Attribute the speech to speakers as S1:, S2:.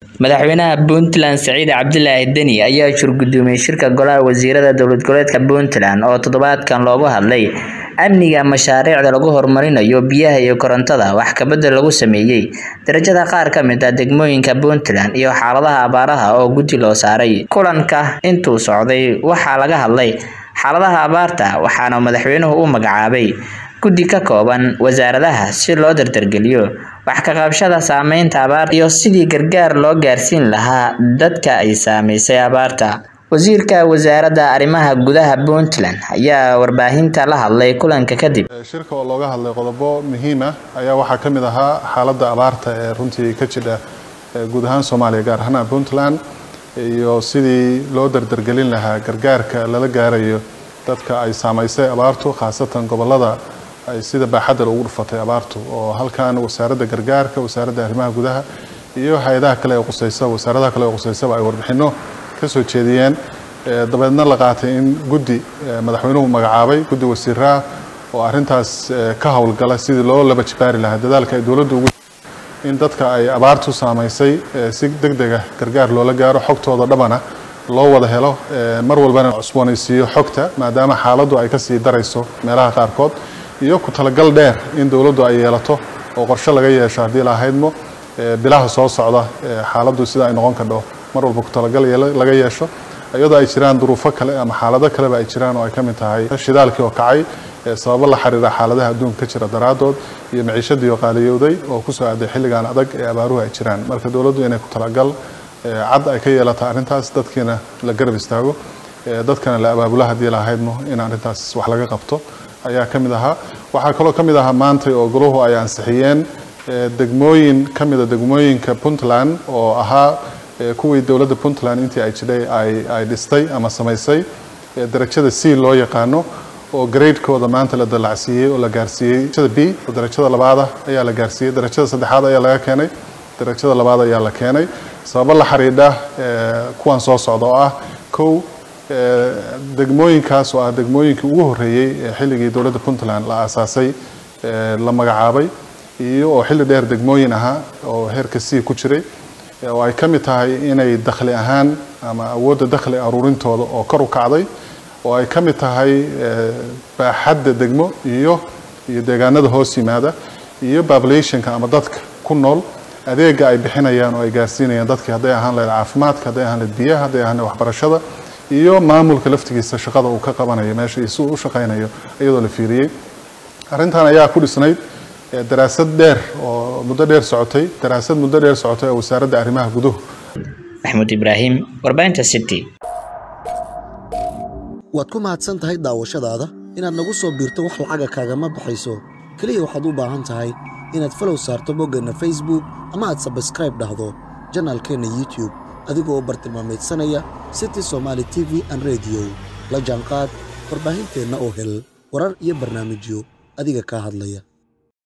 S1: madaxweynaha puntland siciid cabdilaahi deni ayaa shurgudoomiyey shirka golaha wasiirada dowlad goboleedka puntland oo toddobaadkan loogu hadlay amniga mashaariicda lagu horumarinayo biyaha iyo korontada wax kabedel lagu sameeyey darajada qaar ka mid ah degmooyinka puntland iyo xaaladaha abaaraha oo guddi loo saaray kulanka intuu socday waxaa laga hadlay xaaladaha abaarta waxaana madaxweynuhu u magacaabay guddi ka kooban wasaaradaha si loo dardargeliyo wax ka qabashada saameynta abaarta iyo sidii gargaar loo gaarsiin lahaa dadka ay saameysay abaarta wasiirka wasaaradda arrimaha gudaha puntland ayaa warbaahinta la hadlay kulanka kadib
S2: shirka oo looga hadlay qodobo muhiim ah ayaa waxaa ka mid ahaa xaaladda abaarta ee runtii ka jidha guud ahaan soomaaliya gaar ahaan puntland iyo sidii loo dardargelin lahaa gargaarka lala gaarayo dadka ay saamaysay abaartu khaasatan gobolada ay sida baaxadda ugu dhufatay abaartu oo halkan wasaaradda gargaarka wasaaradda arrimaha gudaha iyo hay-adaha kale ee qusaysa wasaaradaha kale ee qusaysaba ay warbixino ka soo jeediyeen dabeedna la qaatay in guddi madaxweynuhu magacaabay guddi wasiiraha oo arrintaas ka howlgala sidii loo laba jibaari lahaa dadaalka ay dowladdu ugu in dadka ay abaartu saamaysay si deg dega gargaar loola gaaro xogtooda dhabana loo wada helo mar walbana cusboonaysiiyo xogta maadaama xaaladdu ay kasii darayso meelaha qaarkood iyo ku talagal dheer in dowladdu ay yeelato oo qorshe laga yeesho haddii lahaydmo bilaha soo socda xaaladdu sida ay noqon kardho mar walba ku talagal laga yeesho iyadoo ay jiraan duruufo kale ama xaalado kaleba ay jiraan oo ay ka mid tahay shidaalkii oo kacay sababo la xiriira xaaladaha adduunka ka jira daraadood iyo maciishadii oo qaaliyowday oo kusoo aaday xilligan adag ee abaaruhu ay jiraan marka dowladdu inay ku talagal cad ay ka yeelata arrintaas dadkiina la garab istaago dadkana la abaabula haddii lahaydmo in arrintaas wax laga qabto ayaa ka mid ahaa waxaa kaloo ka mid ahaa maantay oo goluhu ay ansixiyeen degmooyin ka mida degmooyinka puntland oo ahaa kuwii dowladda puntland intii ay jidhay ay dhistay ama samaysay darajada c loo yaqaano oo gradekooda maanta la dalacsiiyey oo la gaarsiiyey darajada b oo darajada labaada ayaa la gaarsiiyey darajada saddexaad ayaa laga keenay darajada labaad ayaa la keenay sababo la xidhiidha kuwan soo socda oo ah kow degmooyinkaas oo ah degmooyinkii ugu horreeyey ee xilligii dowladda puntland la aasaasay la magacaabay iyo oo xilli dheer degmooyin ahaa oo heerka c ku jiray oo ay ka mid tahay inay dakhli ahaan ama awoodda dakhli aruurintooda oo kor u kacday oo ay ka mid tahay baaxadda degmo iyo iyo deegaanada hoos yimaada iyo populationka ama dadka ku nool adeega ay bixinayaan oo ay gaarsiinayaan dadkii hadday ahaan lahayd caafimaadka hadday ahaan lahayd biyaha hadday ahaan lahayd waxbarashada iyo maamulka laftigiisa shaqada uu ka qabanayo meesha iyo si uu u shaqaynayo iyadoo la fiiriyey arrintan ayaa ku dhisnayd daraasad dheer oo muddo dheer socotay daraasad muddo dheer socotay oo wasaaradda arrimaha guduhu
S1: maxamuud ibraahim warbaahinta city
S3: waad ku mahadsan tahay daawashadaada inaad nagu soo biirto wax lacaga kaagama baxayso keliya waxaad u baahan tahay inaad falow saarto boggeenna facebook ama aad sabskraib dhahdo janaalkeenna youtub adigoo bartilmaamaydsanaya city somaali t v an rediyo la jaanqaad warbaahinteenna oo hel warar iyo barnaamijyo adiga kaa hadlaya